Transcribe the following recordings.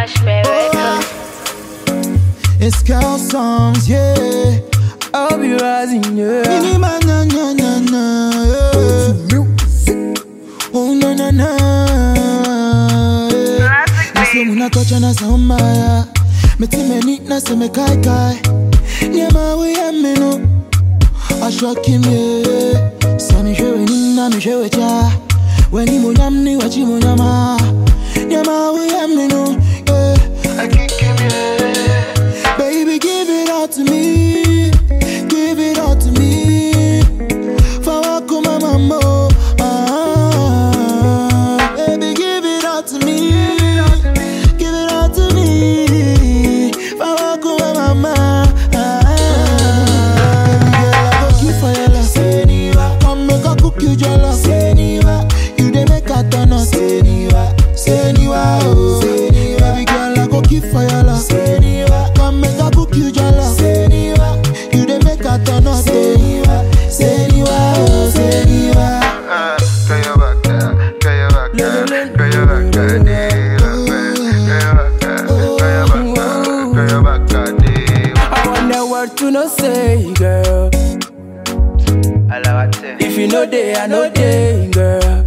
Cashmere Records. It's girl songs, yeah. I'll be rising, yeah. Mini man, na na na na. yeah. Oh na na na. yeah. Classic I say babe. muna touch na samba ya. Me ti me neat na se me kai kai. Nyama we ya me no. I shock him yeah. Sa mi shewe ni na mi shewe cha. Weni mo nyam ni wachi mo nyama. Nyama we ya me no. Yeah. I kick him yeah. Baby give it all to me. Give it all to me. Fawako mama mo. Ah, baby give it all to me. Give it all to me. Fawako mama. Ah, girl, I go kill for your love. Seniwa, come make I cook you jollof. Seniwa, you dey make I turn up. Seniwa, Seniwa, oh. Seniwa, baby girl, I go kill for your love. Seniwa, come make I cook you jollof. Seniwa, you dey make I turn up. Seniwa, Seniwa, oh. Seniwa. I want the word to no say, girl. If you know they, I know they, girl.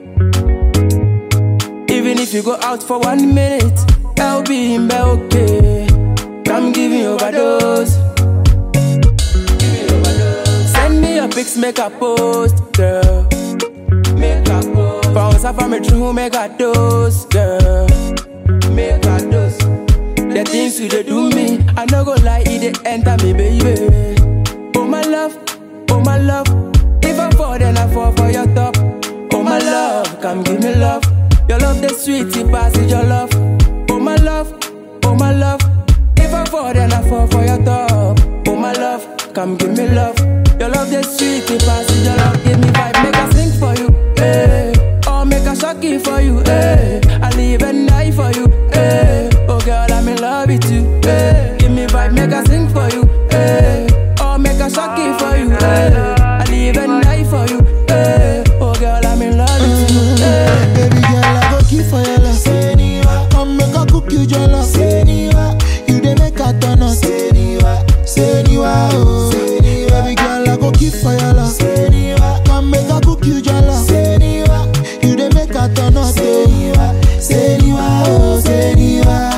Even if you go out for one minute, I'll be in bed, okay. Come give me overdose. Give me overdose. Send me your pics, make a post, girl. Make a post. Bounce up from me true, make a dose, girl. Make a dose. The things you dey do me, I no go lie, it dey enter me, baby. Oh my love, oh my love. If I fall, then I fall for your top. Oh my love, come give me love. Your love the sweet, it passes your love. Oh my love, oh my love. If I fall, then I fall for your top. Oh my love, come give me love. Your love the sweet, it passes your love. Give me vibe, make I sing for you, eh. Or make a shocky for you, eh. I live and die for you, eh. Oh girl, I'm in love with you, eh. Give me vibe, make I sing for you, eh. Or make a shocky for you, eh. I live and die for you, eh. Oh girl, I'm in love with you, eh. Baby girl, I go kill for your love. Seniwa, come make I cook you jollof. Seniwa, you dey make I turn up. Seniwa, Seniwa, oh. Seniwa, baby girl, I go kill for your love. Seniwa, come make I cook you jollof. Seniwa, you dey make I turn up. Seniwa, Seniwa, oh. Seniwa.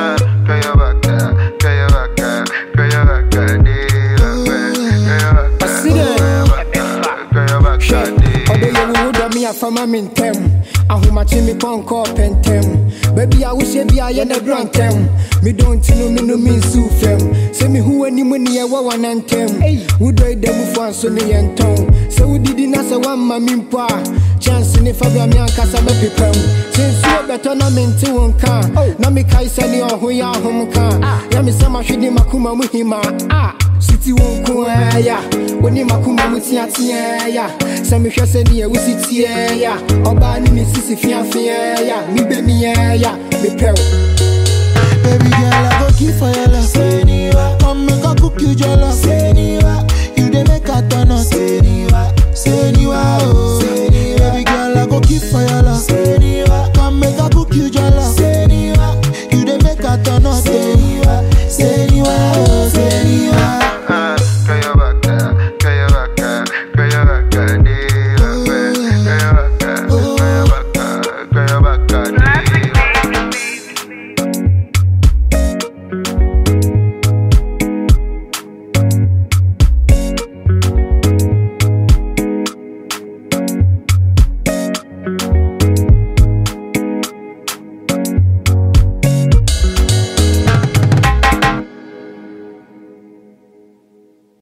ɔdɔ yɛ wo wodɔ me afama me ntɛm ahomakye me pɔnkɔ pɛntɛm baabi a wohyɛ bi a yɛ na dura ntɛm medɔ nti no me no me nsiw fam sɛ mehu w'anim ne yɛwɔ wana ntɛm wodɔ yi da mufoɔ anso ne yɛ ntɔn sɛ wodidi na sɛ woamma me mpo a chance ne fa bra me ankasa mɛpepam sɛ nsuo bɛtɔ na mente wo nka a, na mekae sɛne ɔho yɛ ahom ka a, yɛ me sɛ mahwede makoma mu hima a Siti won ko ya Woni makuma mu teatea ya Sɛ mehwɛ sɛ deɛ wosi tie ya Ɔbaa ne me sisi fiafia ya Me bɛ me ya Me pɛw Baby girl, I go kill for your love. Seniwa, come make I cook you jollof. Seniwa, you dey make I turn up. Seniwa, Seniwa.